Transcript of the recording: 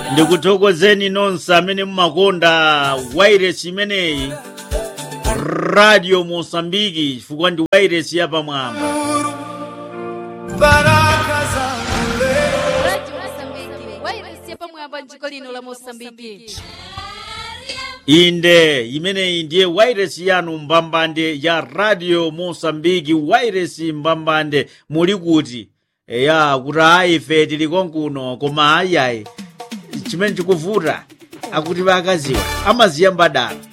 ndikuthokozeni nonse amene mumakonda wairesi imeneyi radio mosambiki chifukwa ndi wairesi yapamwamba baraka zangu leo Radio Mosambiki, wairesi yapamwamba mdziko lino la Mosambiki. inde imeneyi ndiye wairesi yanu mbambande ya radio mosambiki wairesi mbambande muli kuti eya kuti ayi ife tili konkuno koma ayayi chimene chikuvuta akuti vakaziwa amaziya mbadala